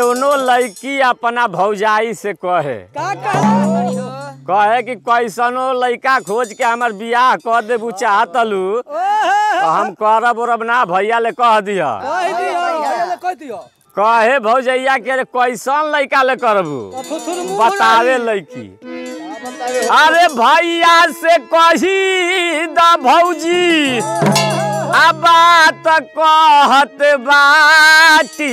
दोनों लड़की अपना भौजाई से कहे का कहे कहे कि कैसनो लड़का खोज के हमर बियाह कर देबू चाहतलू तो हम करब उरब ना भैया ले कह दिया कह दियो भैया ले कह दियो कहे भौजैया के रे कैसन लड़का ले करबू थुथुर मुंह बतावे लड़की अरे भैया से कही द भौजी आ बात कहत बाटी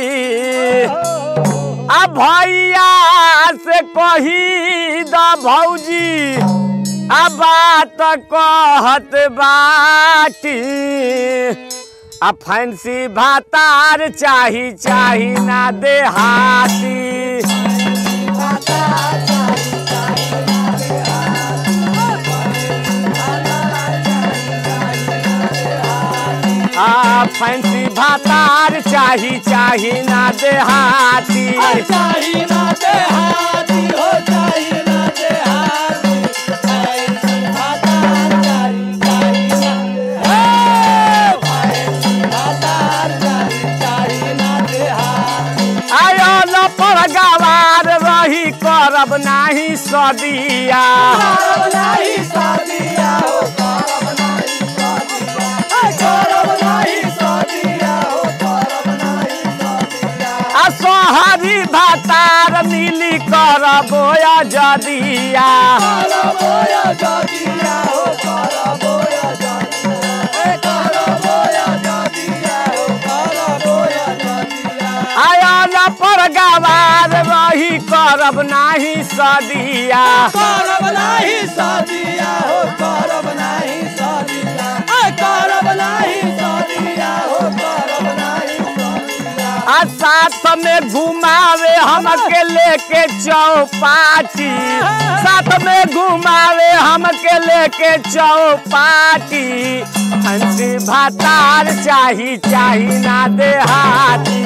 आ भैया से कही द भौजी आ बात कहत बाटी आ फैंसी भातार चाही चाही ना देहाती आ फैंसी भातार चाही चाही ना देहाती चाही ना दे हाथी हो चाही ना दे हाथी ऐसी भातार चाही चाही ना दे हाथी भातार चाही चाही ना दे हाथी आयो न पर गवार रही करब नाही सदिया करब नाही शादिया हो करब नाही शादिया ए करब नाही शादिया हो करब नाही शादिया आ सोहरी भातार मिली करब या जदिया करब या शादिया हो करब या शादिया ए करब या शादिया हो करब या शादिया आयो न पर गवार रही करब नाही सदिया करब नाही शादिया हो करब नाही शादिया ए करब नाही शादिया हो करब नाही शादिया आ साथ में घुमावे हमके लेके चौपाटी साथ में घुमावे हमके लेके चौपाटी हंसी भातार चाही चाही ना देहाती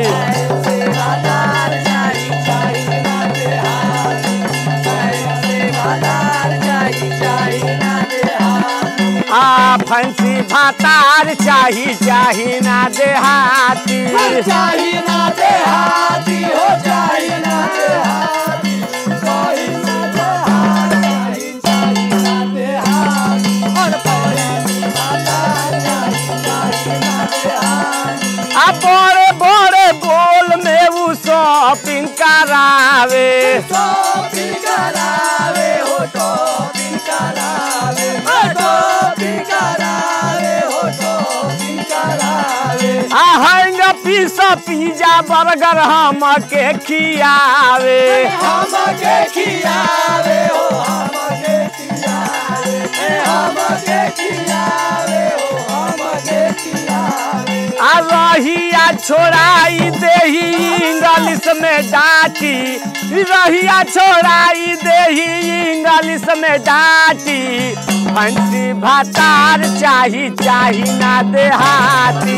बाजार जाई जाई ना दे हाथी ऐसे बाजार जाई जाई ना दे हाथी आ फंसी भातार चाही चाही ना देहाती चाही ना दे हाथी हो चाही ना दे हाथी चाही ना दे हाथी चाही ना दे हाथी और पैसे बाजार जाई जाई ना दे हाथी आ बड़े बड़े बोल में वो शॉपिंग करावे टोपी करावे हो टोपी करावे हो टोपी करावे हो टोपी करावे आ हैंग पीसा पिज्जा बर्गर हमके खियावे हमके खियावे हो हमके खियावे ए हमके खियावे हो हमके खियावे आ रहिया छोड़ाई देही इंग्लिश में डांटी रहिया छोड़ाई देही इंग्लिश में डांटी फंसी भातार चाही चाही ना देहाती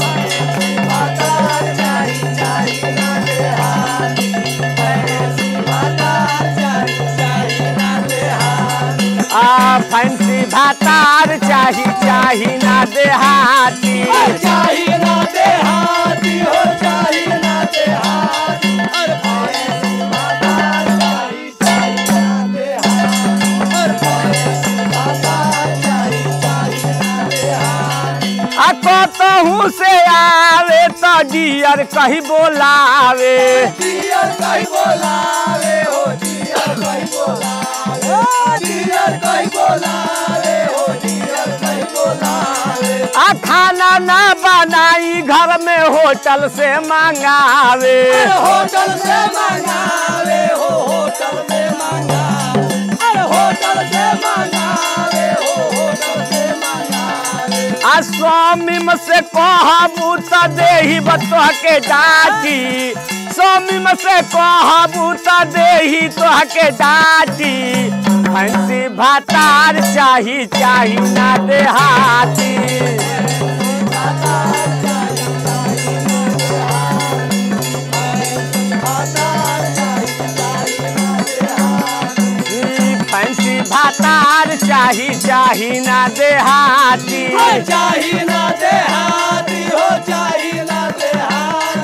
बाजार जाई जाई ना दे हाथी ऐसी बाजार जाई जाई ना दे हाथी आ फंसी भातार चाही चाही ना देहाती चाही ना दे हाथी हो चाही ना दे हाथी और ऐसी बाजार चाही चाही ना दे हाथी और ऐसी बाजार चाही चाही ना दे हाथी आ कतहू से आवे तो डियर कही बोलावे डियर कहीं बोलावे हो डियर कहीं बोलावे हो डियर कहीं बोलावे हो डियर कहीं बोलावे आ खाना ना बनाई घर में होटल से मंगावे अरे होटल से मंगावे हो होटल से मंगावे अरे होटल से मंगावे हो होटल से मंगावे आ स्वामी से कहबू त देही बतोह के डाटी स्वामी से कहबू त देही तोह के डाटी फंसी भातार चाही चाही ना देहाती ई फंसी भातार चाही चाही ना देहाती चाही ना दे हाथी हो चाही ना दे हाथी